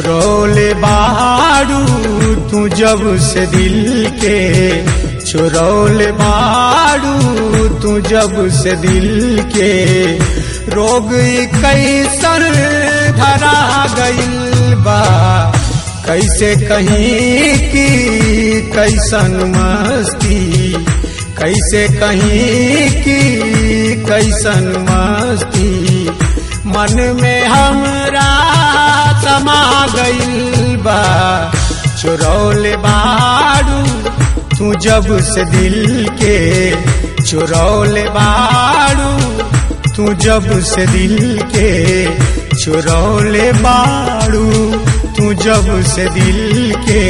चुरौले बाड़ू तू जब से दिल के चुरौले बाड़ू तू जब से दिल के रोग कैसन धरा गइल बा कैसे कहीं की कैसन मस्ती कैसे कहीं की कैसन मस्ती मन में हमरा समा गइल बा चुरौले बाड़ू तू जब से दिल के चुरौले बाड़ू तू जब से दिल के चुरौले बाड़ू तू जब से दिल के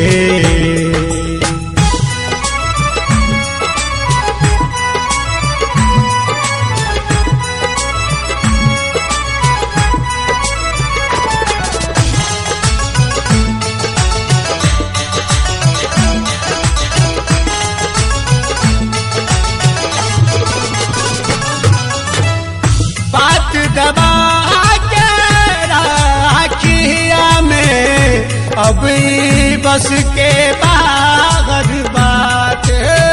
बात दबा के राखिया में अब ई बस के बाहर बात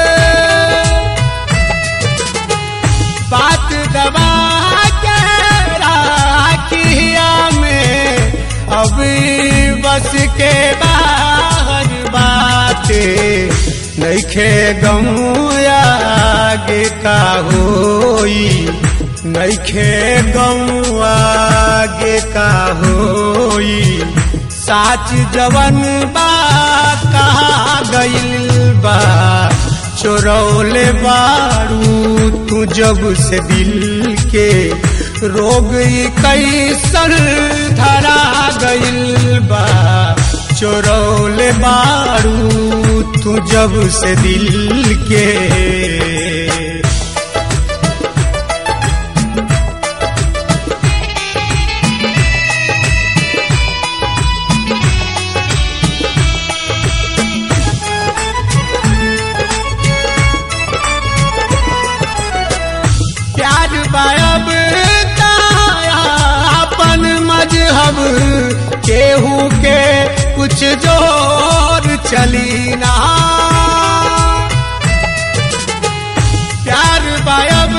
बात दबा के राखिया में अब ई बस के बाहर बात नैखे गम आगे का होई नैखे गम आगे का होई साच जवन बा कहा गइल बा चोरौले बारू तू जब से दिल के रोग कैसन धरा गइल बा चोरौले बारू तू जब से दिल के प्यार बायब अपन मजहब केहू के कुछ जोर चली ना प्यार बायब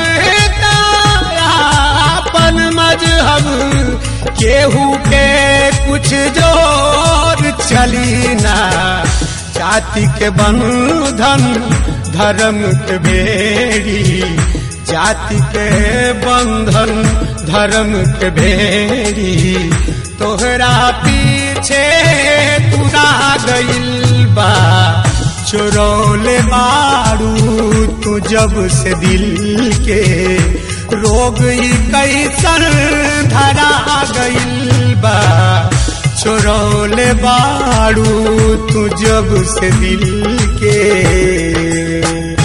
अपन मजहब केहू के कुछ जोर चली ना जाति के बंधन धर्म के बेड़ी जाति के बंधन धर्म के भेड़ी तोहरा पीछे तुरा गइल बा चोरौले मारू तू जब से दिल के रोग कैसन धरा गइल बा चोरौले बाड़ू तू जब से दिल के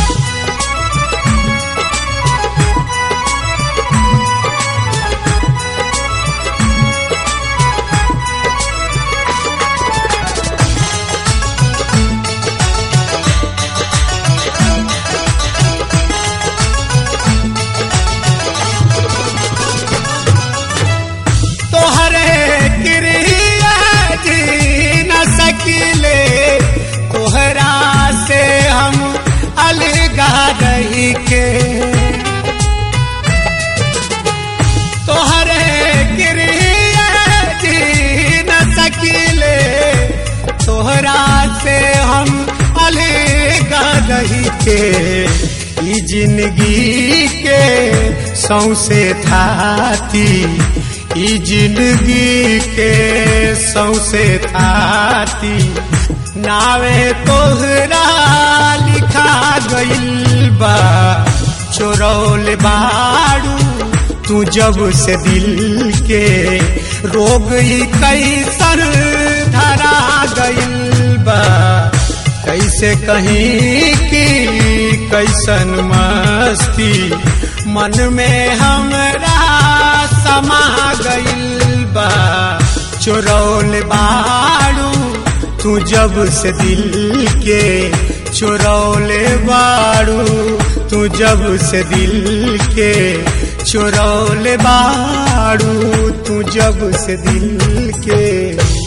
तोहरे क्रिया जी न सकिले तोहरा से हम अलगा रही के तोहरे क्रिया जी न सकिले तोहरा से हम अलगा रही के ई जिंदगी के सौसे थाती ई जिंदगी के सौसे थाती नावे तोहरा लिखा गइल बा चोरौल बाड़ू तू जब से दिल के रोग कैसन धरा गइल बा कैसे कहीं की कैसन मस्ती मन में हमरा समा गइल बा चोरौल बाड़ू तू जब से दिल के चोरौले बाड़ू तू जब से दिल के चोरौले बाड़ू तू जब से दिल के